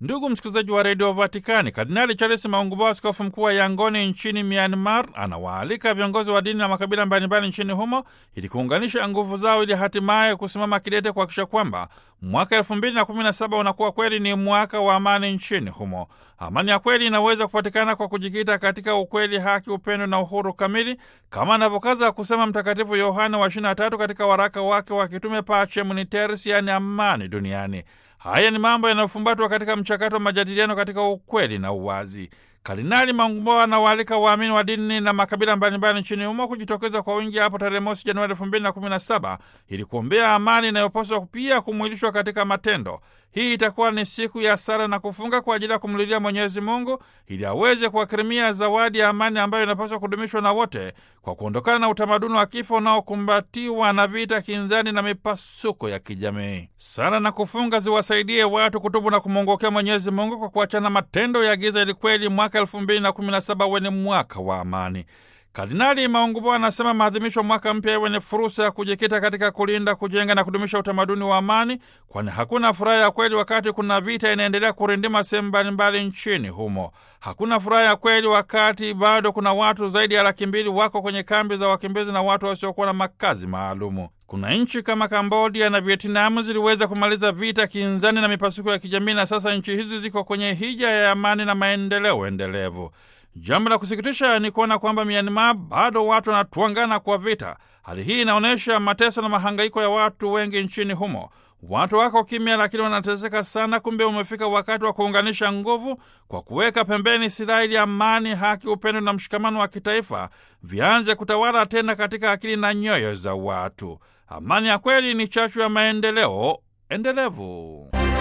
Ndugu msikilizaji wa redio Vatikani, Kardinali Charles Maungubao, askofu mkuu wa Yangoni nchini Myanmar, anawaalika viongozi wa dini na makabila mbalimbali nchini humo ili kuunganisha nguvu zao ili hatimaye kusimama kidete kuhakikisha kwamba mwaka elfu mbili na kumi na saba unakuwa kweli ni mwaka wa amani nchini humo. Amani ya kweli inaweza kupatikana kwa kujikita katika ukweli, haki, upendo na uhuru kamili, kama anavyokaza kusema Mtakatifu Yohane wa 23 katika waraka wake wa kitume Pacem in Terris, yaani amani duniani. Haya ni mambo yanayofumbatwa katika mchakato wa majadiliano katika ukweli na uwazi. Kardinali Maungubao anawaalika waamini wa dini na makabila mbalimbali nchini humo kujitokeza kwa wingi hapo tarehe mosi Januari elfu mbili na kumi na saba ili kuombea amani inayopaswa pia kumwilishwa katika matendo. Hii itakuwa ni siku ya sala na kufunga kwa ajili ya kumlilia Mwenyezi Mungu ili aweze kuwakirimia zawadi ya amani ambayo inapaswa kudumishwa na wote kwa kuondokana na utamaduni wa kifo unaokumbatiwa na vita, kinzani na mipasuko ya kijamii. Sala na kufunga ziwasaidie watu kutubu na kumwongokea Mwenyezi Mungu kwa kuachana matendo ya giza ili kweli mwaka elfu mbili na kumi na saba uwe ni mwaka wa amani. Kardinali Maungubao anasema maadhimisho mwaka mpya iwe ni fursa ya kujikita katika kulinda, kujenga na kudumisha utamaduni wa amani, kwani hakuna furaha ya kweli wakati kuna vita inaendelea kurindima sehemu mbalimbali nchini humo. Hakuna furaha ya kweli wakati bado kuna watu zaidi ya laki mbili wako kwenye kambi za wakimbizi na watu wasiokuwa na makazi maalumu. Kuna nchi kama Kambodia na Vietnamu ziliweza kumaliza vita, kinzani na mipasuko ya kijamii, na sasa nchi hizi ziko kwenye hija ya amani na maendeleo endelevu. Jambo la kusikitisha ni kuona kwamba Myanmar bado watu wanatuangana kwa vita. Hali hii inaonyesha mateso na mahangaiko ya watu wengi nchini humo. Watu wako kimya, lakini wanateseka sana. Kumbe umefika wakati wa kuunganisha nguvu kwa kuweka pembeni silaha, ili amani, haki, upendo na mshikamano wa kitaifa vianze kutawala tena katika akili na nyoyo za watu. Amani ya kweli ni chachu ya maendeleo endelevu.